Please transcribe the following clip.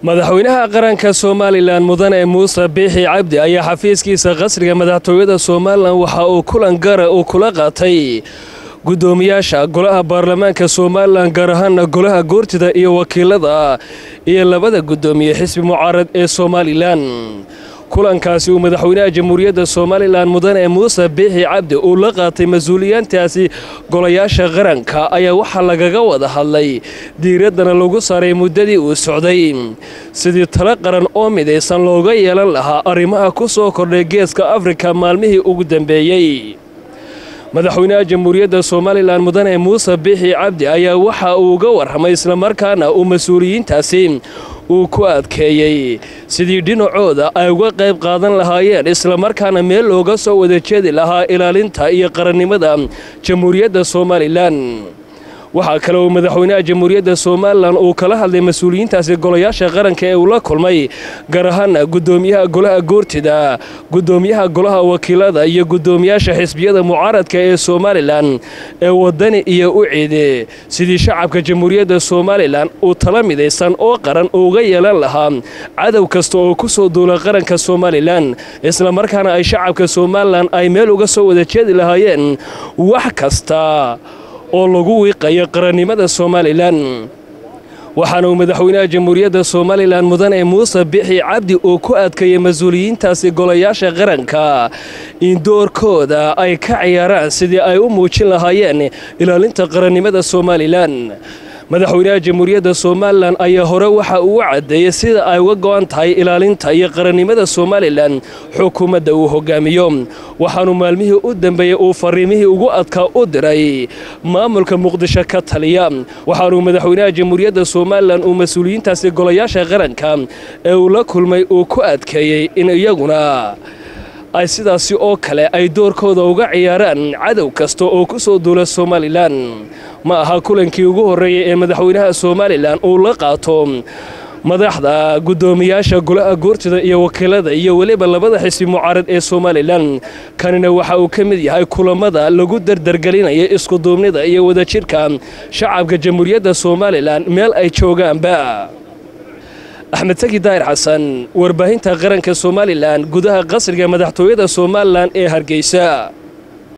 madaxweynaha qaranka somalilan mudane muuse biixi cabdi ayaa xafiiskiisa qasriga madaxtooyada somalilan waxa uu kulan gara uu kula qaatay guddoomiyaasha golaha baarlamaanka somalilan gaar ahaana golaha goortida iyo wakiilada iyo labada guddoomiye xisbi mucaarad ee somalilan kulankaasi uu madaxweynaha jamhuuriyadda somalilan mudane muuse biixi cabdi uu la qaatay mas-uuliyaantaasi golayaasha qaranka ayaa waxaa lagaga wada hadlay diiraddana lagu saaray muddadii uu socday sidii talo qaran oo midaysan looga yeelan lahaa arrimaha ku soo kordhay geeska afrika maalmihii ugu dambeeyey madaxweynaha jamhuuriyadda somalilan mudane muuse biixi cabdi ayaa waxa uu uga warramay islamarkaana uu mas-uuliyiintaasi uu ku adkeeyey sidii dhinacooda ay uga qayb qaadan lahaayeen islamarkaana meel looga soo wada jeedi lahaa ilaalinta iyo qarannimada jamhuuriyadda somalilan waxaa kale uu madaxweynaha jamhuuriyadda somalilan uu kala hadlay mas-uuliyiintaasi golayaasha qaranka ee uu la kulmay gaar ahaana guddoomiyaha golaha goortida guddoomiyaha golaha wakiilada iyo guddoomiyaasha xisbiyada mucaaradka ee somalilan ee wadani iyo u ciide sidii shacabka jamhuuriyadda somalilan uu tala midaysan oo qaran uga yeelan lahaa cadow kasta oo ku soo duula qaranka somalilan islamarkaana ay shacabka somalilan ay meel uga soo wada jeedi lahaayeen wax kasta oo lagu wiiqayo qarannimada somalilan waxaana uu madaxweynaha jamhuuriyadda somalilan mudane muuse bixi cabdi uu ku adkeeyey mas-uuliyiintaasi golayaasha qaranka in doorkooda ay ka ciyaaraan sidii ay u muujin lahaayeen ilaalinta qarannimada somalilan madaxweynaha jamhuuriyadda somalilan ayaa hore waxa uu caddeeyey sida ay uga go'an tahay ilaalinta iyo qarannimada somalilan xukuumadda uu hogaamiyo waxaanu maalmihii u dambeeyey uu fariimihii ugu adkaa u diray maamulka muqdisho ka taliya waxaanuu madaxweynaha jamhuuriyadda somalilan uu mas-uuliyiintaasi golayaasha qaranka ee uu la kulmay uu ku adkeeyey in iyaguna ay sidaasi oo kale ay doorkooda uga ciyaaraan cadow kasta oo ku soo duula somalilan ma aha kulankii ugu horreeyey ee madaxweynaha somalilan uu la qaato madaxda guddoomiyaasha golaha goortida iyo wakiilada iyo weliba labada xisbi mucaarad ee somalilan kanina waxa uu ka mid yahay kulammada lagu dardargelinaya iskuduubnida iyo wadajirka shacabka jamhuuriyadda somalilan meel ay joogaanba axmed tagi daahir xasan warbaahinta qaranka somalilan gudaha qasriga madaxtooyada somalilan ee hargeysa